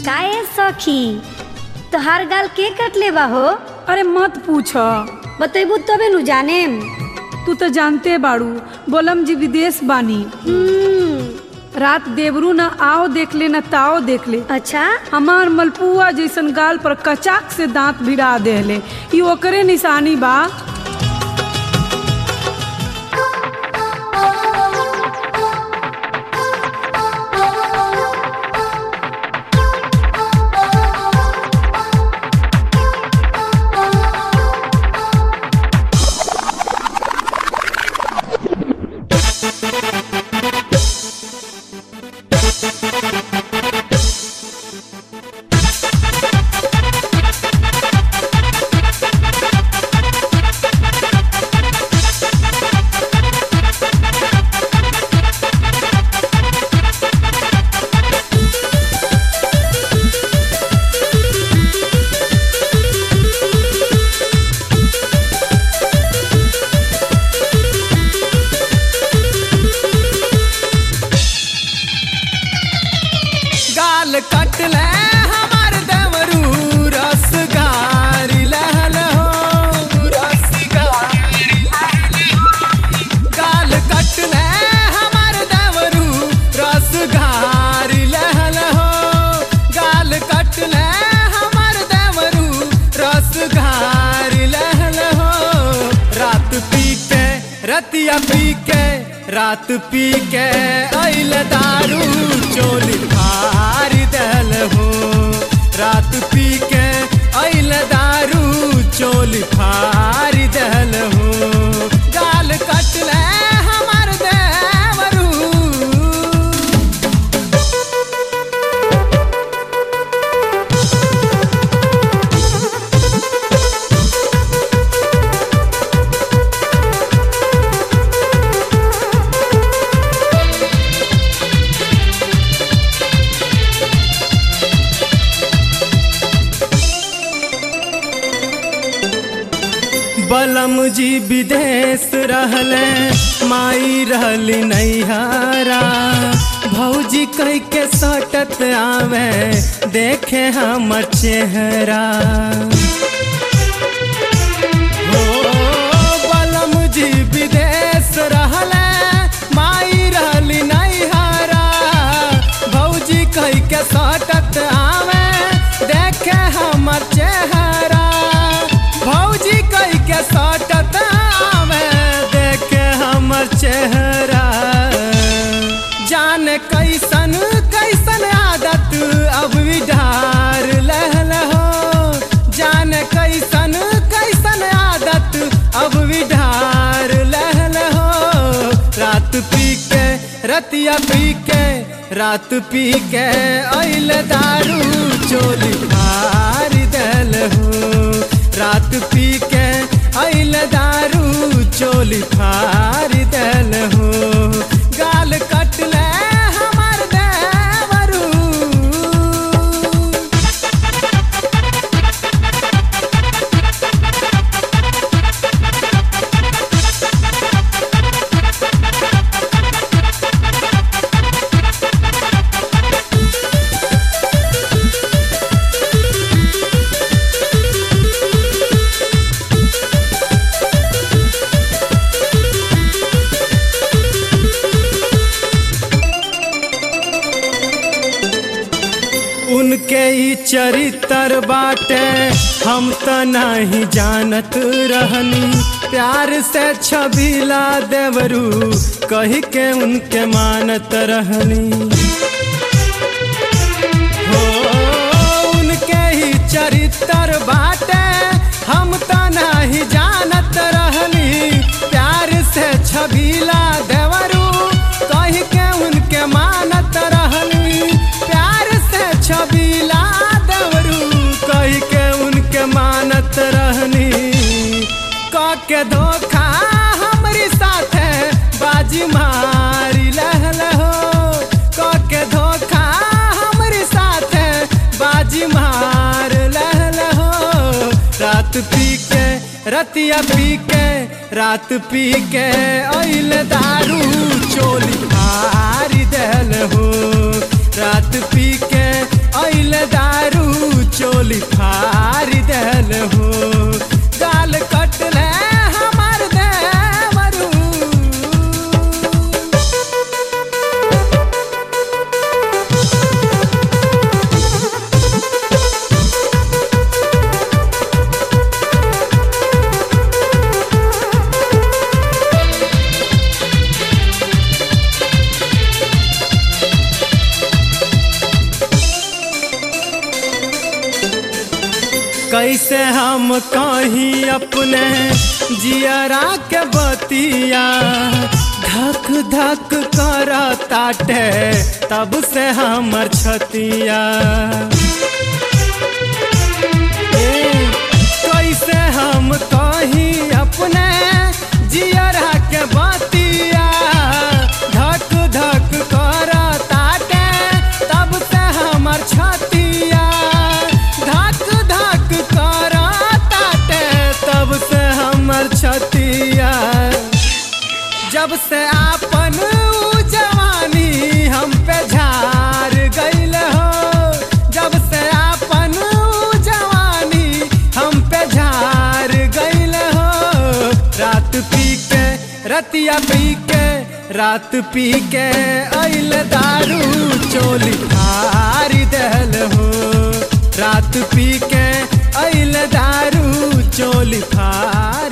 काहे सखी तोहार गाल के कटले बा हो अरे मत पूछ बतेबू तबे नु जानेम तू तो जानते बाड़ू बोलम जी विदेश बानी हम्म, रात देवरू न आओ देख ले न ताओ देख ले अच्छा हमार मलपुआ जैसन गाल पर कचाक से दांत भिड़ा देले ई ओकरे निशानी बा गाल कटले हमार देवरू रस गारी लहल हो रस गाल कटले हमार देवरू रस गारी लहल हो गाल कटले हमार देवरू रस गारी लहल हो रात पी के रतिया पी के रात पी के अइल दारू चोली फारी दल हो रात पी के अइल दारू चोली फारी दल हो गाल कटले हमार देवरू बलम जी विदेश रहले माई रहली नैहरा भौजी कह के सटत आवे देखे हमर चेहरा हो बलम जी विदेश रहले माई रहली नैहरा भौजी कह के सटत आवे देखे हमर चेहरा भौजी कह के सटत आवे देखे हमर चेहरा जान कैसन कैसन आदत अब विधार लहल हो जान कैसन कैसन आदत अब विधार लहल हो रात पी के रतिया पी के रात पी के अइल दारू चोली फारी दल हो रात पी के अइल दारू चोली फारी दल हो गाल कटले हमार देवरू उनके ई चरित्र बाटे हम त नहीं जानत रहनी प्यार से छबीला देवरू कही के उनके मानत रहनी हो उनके ही चरित्र बाटे हम त नहीं जानत रहनी प्यार से छबीला देवरू कही के उनके मानत रहनी प्यार से छबीला देवरू कही के उनके मानत रहनी क के धोखा हमरी साथे बाजी मारी लहल हो क के धोखा हमरी साथे बाजी मार लहल हो रात पी के रतिया पी के रात पी के अइल दारू चोली फारी दल हो रात पी के अइल दारू कैसे हम कहीं अपने जियरा के बतिया धक धक कर ताटे तब से हमर छतिया ए, कैसे हम कहीं अपने जियरा के बतिया धक धक कर ताटे तब से हमर छतिया धक धक कर ताटे तब से हमर छतिया जब से आपन ऊ जवानी हम पे झार गईल हो जब से आपन ऊ जवानी हम पे झार गईल हो रात पी के रतिया पी के रात पी के अइल दारू चोली फार दहल हो रात पी के अइल दारू चोली फार